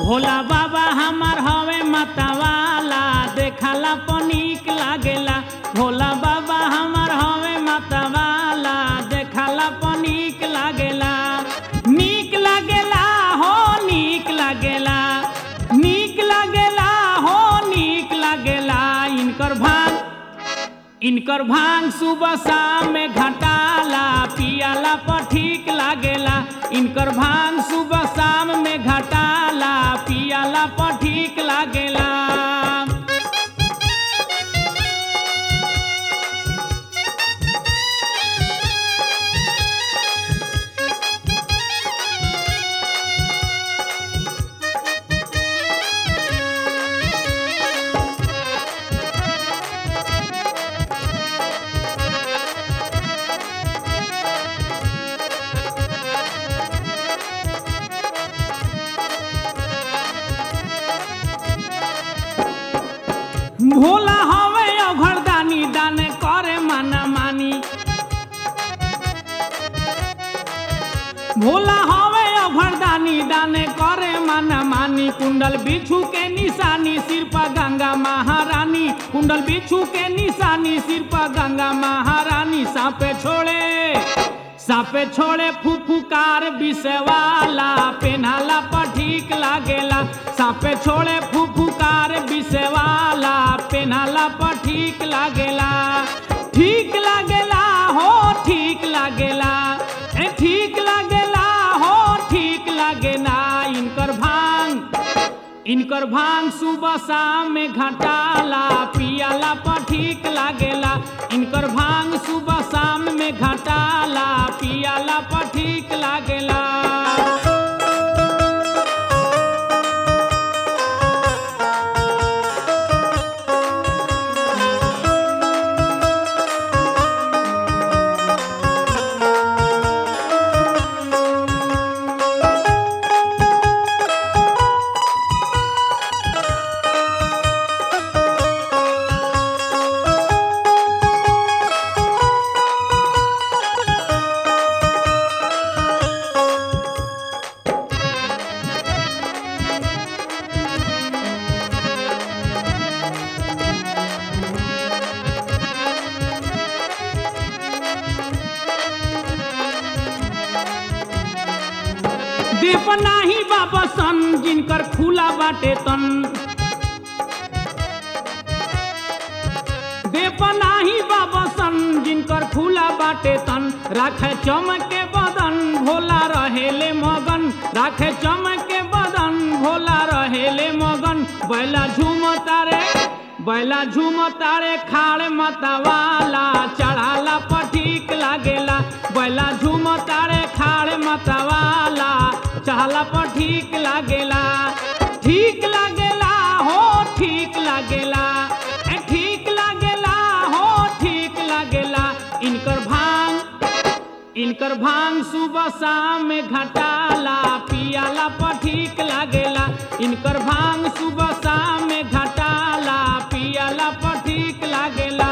भोला बाबा हमार हवे मतवाला देखला पनीक लागेला भोला बाबा हमार हवे मतवाला देखला पनीक लागेला नीक लागेला हो नीक लागेला नीक लागेला हो नीक लागेला इनकर भांग इनकर भांग सुबह शाम में घटाला पियाला पर ठीक लागेला इनकर भांग सुबह शाम में घटाला पियाला पर ठीक लागेला भोला हवे अघरदानी दाने करे माना मानी भोला हवे अघरदानी दाने करे माना मानी कुंडल बिच्छू के निशानी सिर पर गंगा महारानी कुंडल बिच्छू के निशानी सिर पर गंगा महारानी सापे छोड़े सापे छोड़े फुफुकार विषवाला पेन्हाला पर ठीक लागेला सापे छोड़े फुफुकार विषवाला पेन्हाला पर ठीक लागेला ठीक लागेला हो ठीक लागेला ए ठीक लागेला हो ठीक लागेला इनकर भांग इनकर भांग सुबह शाम में घटाला पियाला पर ठीक लागेला इनकर भांग सुबह शाम में घटाला पियाला पर ठीक लागेला दीप नाही बाबा सन जिनकर खुला बाटे तन देप नाही बाबा सन जिनकर खुला बाटे तन राखे चमके बदन भोला रहेले मगन राखे चमके बदन भोला रहेले मगन बैला झूम तारे बैला झूम तारे खाड़ मतवाला चढ़ाला पर ठीक लागेला बैला झूम तारे खाड़ मतवाला चढ़ाला पर ठीक लागेला ठीक लागेला हो ठीक लागेला ए ठीक लागेला हो ठीक लागेला इनकर भांग इनकर भांग सुबह शाम में घटाला पियाला पर ठीक लागेला इनकर भांग सुबह शाम में घटाला पियाला पर ठीक लागेला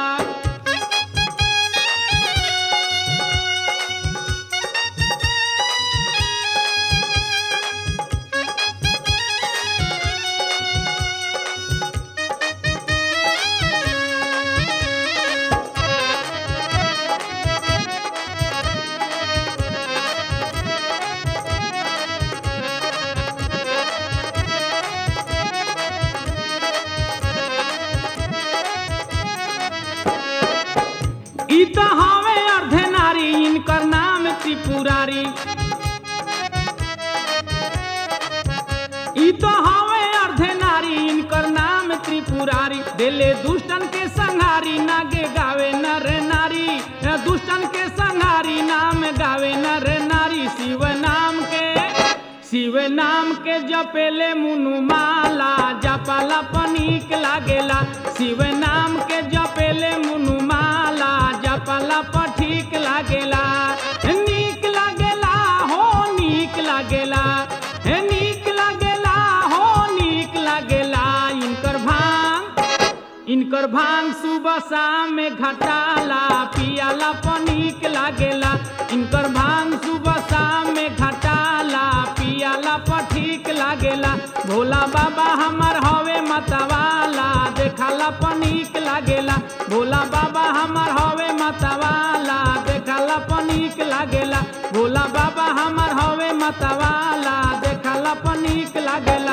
ई त हवे अर्धे नारी इनकर नाम त्रिपुरारी ई तो हवे अर्धे नारी इनकर नाम त्रिपुरारी दिले दुष्टन के संहारी नागे गावे नर नारी दुष्टन के संहारी नाम गावे नर नारी शिव नाम के शिव नाम के जपेले मुनु माला जपाला पनीक लागेला शिव नाम के जपेले मुनु माला जपाला पर ठीक लागेला नीक लागेला हो नीक लागेला हे नीक लागेला हो नीक लागेला इनकर भांग इनकर भांग सुबह शाम में घटाला पियाला पनीक लागेला इनकर भांग सुबह शाम में घटाला पियाला पर ठीक लागेला भोला बाबा हमार हवे मतवाला देखला पनीक लागेला भोला बाबा हमार हवे मतवाला देखला पनीक लागेला भोला बाबा हमार हवे मतवाला देखला पनीक लागेला